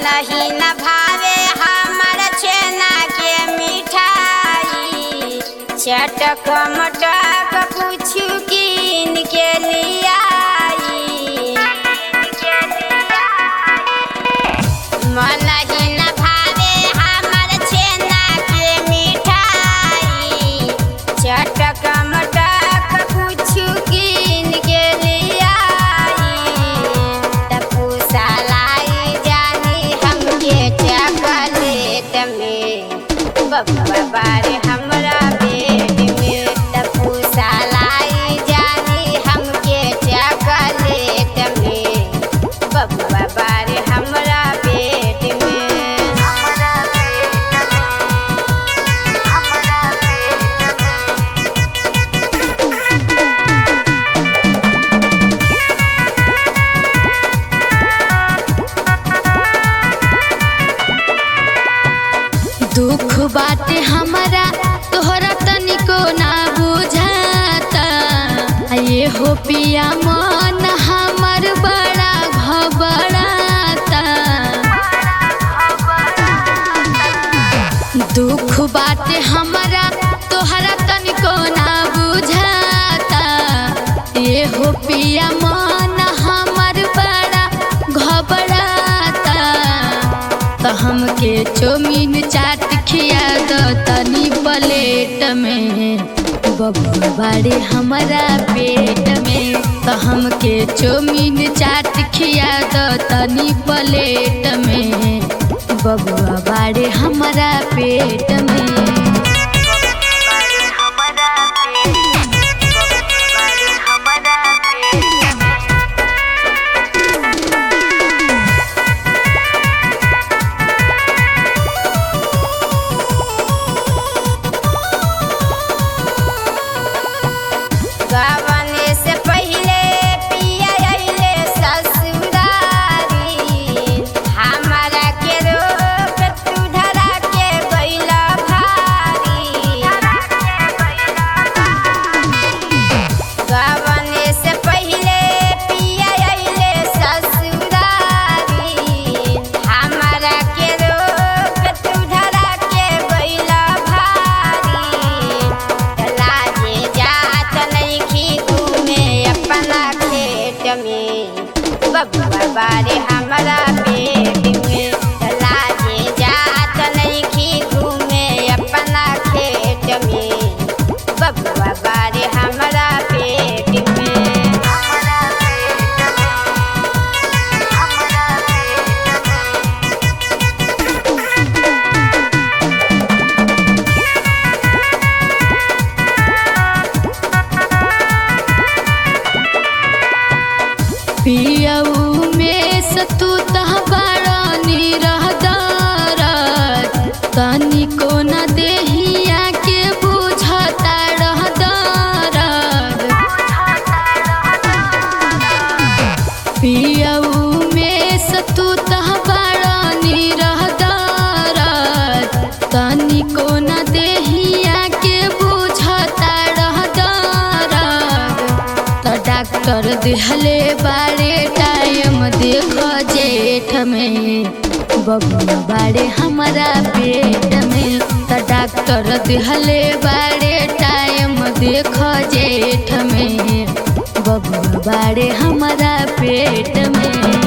मन ही न भावे हमर छेना के मिठाई चटक मटक कुछ कीन के लियाई मन ही न भावे हमर छेना के मिठाई चटक मटक कुछ कीन के लियाई तपू सालाई जानी हमके चॉकलेट में बब्बा बारे हमरा पेट में तपू सालाई जानी हमके चॉकलेट में बब्बा बारे हमरा पेट में हमरा पेट में हमरा पेट में दुख बाटे हमारा तोहरा तनिको ना बुझाता आ ये हो पिया मन हमर बड़ा घबराता दुख बाटे हमारा तोहरा तनिको ना बुझाता ये हो पिया मन हमर बड़ा घबराता त हमके चौमीन चाट खिया द तनी प्लेट में बबुआ बाड़े हमारा पेट में त हमके चौमीन चाट खिया द तनी प्लेट में बबुआ बाड़े हमारा पेट में गवने से पहिले पिया अइले ससुरारी हमरा के रोक तू धरा के गइला भारी गवने से पहिले पिया अइले ससुरारी हमरा के रोक तू धरा के गइला भारी लाजे जात नइखी घूमे अपना खेत में बब्बा बारे हमरा पेट में लाजे जात नइखी घूमे अपना खेत में बब्बा बारे हमरा पेट में हमरा पेट में हमरा पेट में पियऊ में सतू तह बड़ानी रहदारत तनिको न देहिया के बुझता रहदारत पियऊ में सतू तह बड़ानी रहदारत तनिको न देहिया के बुझता रहदारत त डॉक्टर दिहले बारे टाइम देख जेठ में बबुआ बारे हमारा पेट में त डॉक्टर दिहले बारे टाइम देख जेठ में बबुआ बारे हमारा पेट में